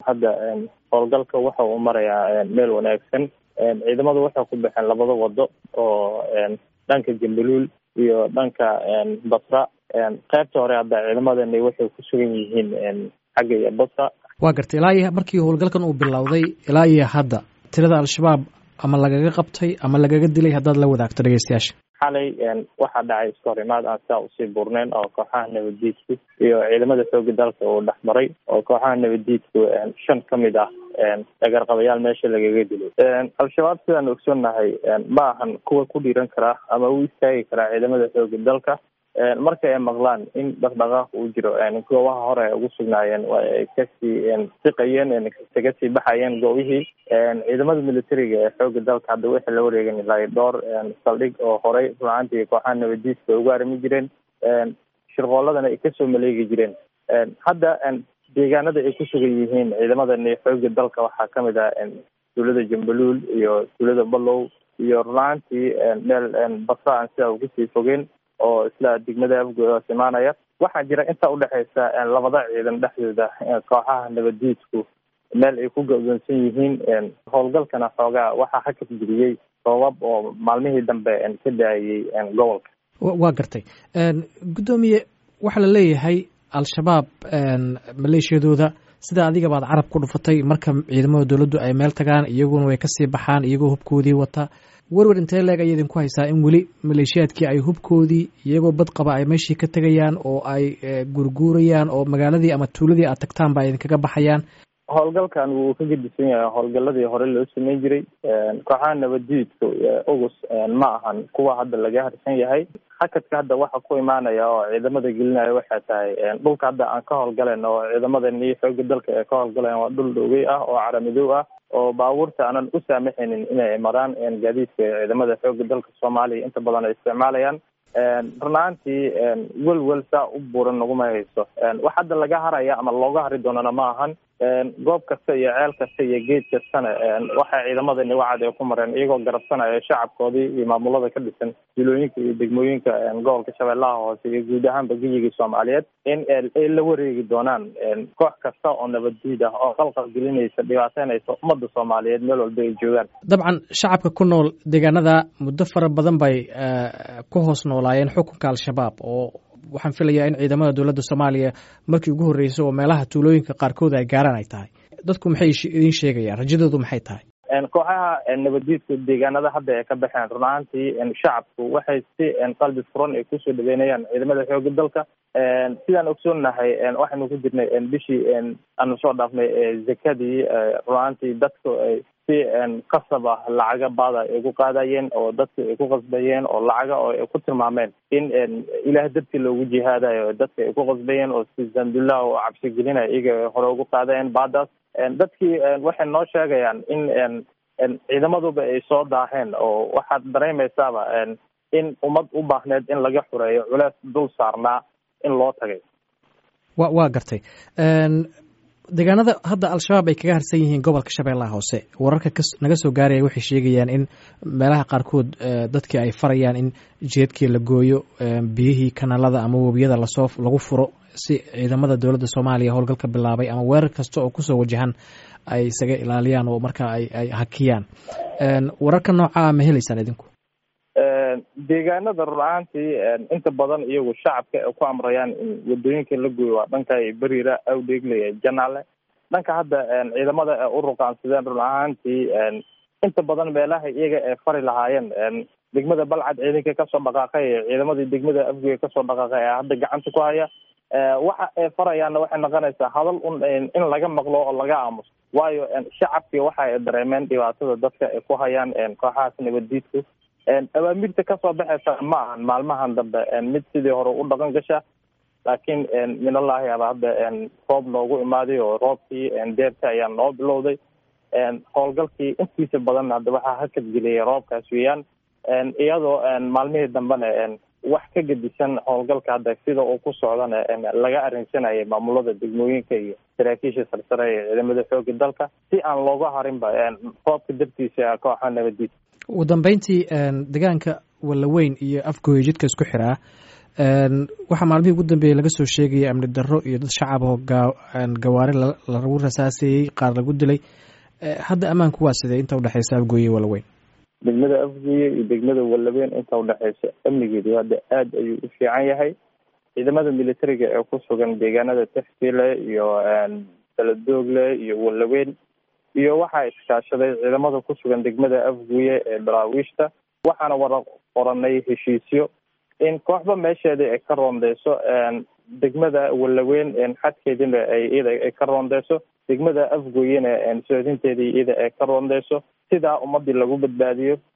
hadda howlgalka waxa uu marayaa meel wanaagsan ciidamadu waxay ku baxeen labada wado oo dhanka jambaluul iyo dhanka basra qaybta hore hadda ciidamadani waxay ku sugan yihiin xagga iyo basra waa gartay ilaa iyo markii howlgalkan uu bilowday ilaa iyo hadda tirada al-shabaab ama lagaga qabtay ama lagaga dilay haddaad la wadaagto dhegeystayaasha xalay waxaa dhacay iska hor imaad aan sidaa usii buurneyn oo kooxaha nabaddiidku iyo ciidamada xooga dalka uu dhex maray oo kooxaha nabaddiidku shan ka mid ah dhagarqabayaal meesha lagaga dilay al-shabaab sidaan ogsoonnahay ma ahan kuwa ku dhiiran karaa ama u istaagi karaa ciidamada xooga dalka marka ay maqlaan in dhaqdhaqaaq uu jiro goobaha hore ay ugu sugnaayeen ay kasii siqayeen kaga sii baxayeen goobihii ciidamada militariga ee xooga dalka hadda waxay la wareegan ilaa dhowr saldhig oo horey runaantii kooxaha nabadiiska ay ugu arimi jireen shirqooladana ay kasoo maleegi jireen hadda deegaanada ay ku sugan yihiin ciidamadani xooga dalka waxaa kamid ah tuulada jambaluul iyo tuulada balow iyo runaantii meel basra aan sidaa uga sii fogeen oo isla degmada afgoos imaanaya waxaa jira inta udhexeysa labada ciidan dhexdooda kooxaha nabadiidku meel ay ku go-doonsan yihiin howlgalkana xoogaa waxaa hakad geliyey roobab oo maalmihii dambe ka daayay gobolka waa gartay guddoomiye waxaa la leeyahay al-shabaab maleeshiyadooda sida adiga baad carab ku dhufatay marka ciidamada dowladdu ay meel tagaan iyaguna way kasii baxaan iyagoo hubkoodii wata werwer intee leeg ayay idinku haysaa in weli maleeshiyaadkii ay hubkoodii iyagoo bad qaba ay meeshii ka tegayaan oo ay gurguurayaan oo magaaladii ama tuuladii aad tagtaan ba idinkaga baxayaan howlgalkan wuu ka gedisan yahay howlgaladii hore loo sameyn jiray kooxaha nabadiidka ogus ma ahan kuwa hadda laga harsan yahay hakadka hadda waxa ku imaanaya oo ciidamada gelinaya waxay tahay dhulka hadda aan ka howlgalen oo ciidamadani xooga dalka ee ka howlgaleen waa dhul dhowey ah oo caramidow ah oo baabuurta aanan u saamaxaynin inay maraan gaadiidka ciidamada xooga dalka soomaaliya inta badan ay isticmaalayaan runaantii welwel saa u buuran naguma hayso wax hadda laga haraya ama looga hari doonana ma ahan goob kasta iyo ceel kasta iyo geed kastana waxay ciidamadani wacad ay ku mareen iyagoo garabsanaya shacabkoodii iyo maamulada ka dhisan jilooyinka iyo degmooyinka gobolka shabeellaha hoose iyo guud ahaanba geyigii soomaaliyeed in ay la wareegi doonaan koox kasta oo nabaddiid ah oo qalqal gelinaysa dhibaateynaysa ummadda soomaaliyeed meel walba ay joogaan dabcan shacabka ku nool deegaanada muddo fara badan bay ku hoos noolaayeen xukunka al-shabaab oo waxaan filayaa in ciidamada dowladda soomaaliya markii ugu horreysay oo meelaha tuulooyinka qaarkood ay gaaraan ay tahay dadku maxay idiin sheegayaan rajadoodu maxay tahay kooxaha nabadiidka deegaanada hadda ay ka baxeen run ahaantii shacabku waxay si qalbi furan ay kusoo dhaweynayaan ciidamada xooga dalka sidaan ogsoonnahay waxaynu ku jirnay bishii aanu soo dhaafnay zakadii run ahaantii dadku ay si qasab ah lacaga baada ay ku qaadayeen oo dadka ay ku qasbayeen oo lacaga oo ay ku tilmaameen in ilaah dartii loogu jihaadayo dadka ay ku qasbayeen oo si zandullah oo cabsi gelinaya iyaga hore ugu qaadayeen baadaas dadkii waxay noo sheegayaan in ciidamaduba ay soo daaheen oo waxaad dareemaysaaba in ummad u baahneed in laga xureeyo culees dul saarnaa in loo tagay wa waa gartay deegaanada hadda al-shabaab ay kaga harsan yihiin gobolka shabeellaha hoose wararka naga soo gaaraya waxay sheegayaan in meelaha qaarkood dadkii ay farayaan in jeedkii la gooyo biyihii kanaalada ama webiyada lasoo lagu furo si ciidamada dowladda soomaaliya howlgalka bilaabay ama weerar kasta oo kusoo wajahan ay isaga ilaaliyaan oo markaa ay ay hakiyaan wararka noocaa ma helaysaan idinku deegaanada run ahaantii inta badan iyagu shacabka ay ku amrayaan in wadooyinka la gooyo waa dhanka beriira awdheegle janaale dhanka hadda ciidamada ay u ruqaansadeen run ahaantii inta badan meelaha iyaga ay fari lahaayeen degmada balcad ciidanka kasoo dhaqaaqay ciidamadii degmada afgoya kasoo dhaqaaqay ee hadda gacanta ku haya waxa ay farayaanna waxay noqonaysaa hadal un in laga maqlo oo laga aamuso waayo shacabkii waxa ay dareemeen dhibaatada dadka ay ku hayaan kooxahaas nabaddiidku awaamirta kasoo baxaysa ma ahan maalmahan dambe mid sidii hore u dhaqan gasha laakiin minallahi aba hadda roob noogu imaaday oo roobkii deerta ayaa noo bilowday howlgalkii intiisa badan hadda waxaa hakad geliyay roobkaas weeyaan iyadoo maalmihii dambena wax ka gedisan howlgalka hadda sida uu ku socdana laga arrinsanayay maamulada degmooyinka iyo saraakiisha sarsare ee ciidamada xooga dalka si aan looga harinba roobka dartiisa kooxa nabadiid ugu dambeyntii deegaanka wallaweyn iyo afgooya jidka isku xiraa waxaa maalmihii ugu dambeeyey laga soo sheegayay amni darro iyo dad shacab oo gawaari lagu rasaasayey qaar lagu dilay hadda ammaanku waa sidee inta udhexeysa afgooye walaweyn degmada afgooye iyo degmada wallaweyn inta udhexeysa amnigeedu hadda aada ayuu u fiican yahay ciidamada militariga ee ku sugan deegaanada textile iyo baladoogle iyo wallaweyn iyo waxaa iskaashaday ciidamada ku sugan degmada afguye ee daraawiishta waxaana wara qoranay heshiisyo in kooxba meesheeda ay ka roondeyso degmada wallaweyn xadkeedina ay iyada ay ka roondeyso degmada afgoyena soodinteedii iyada ay ka roondeyso sidaa ummadii lagu badbaadiyo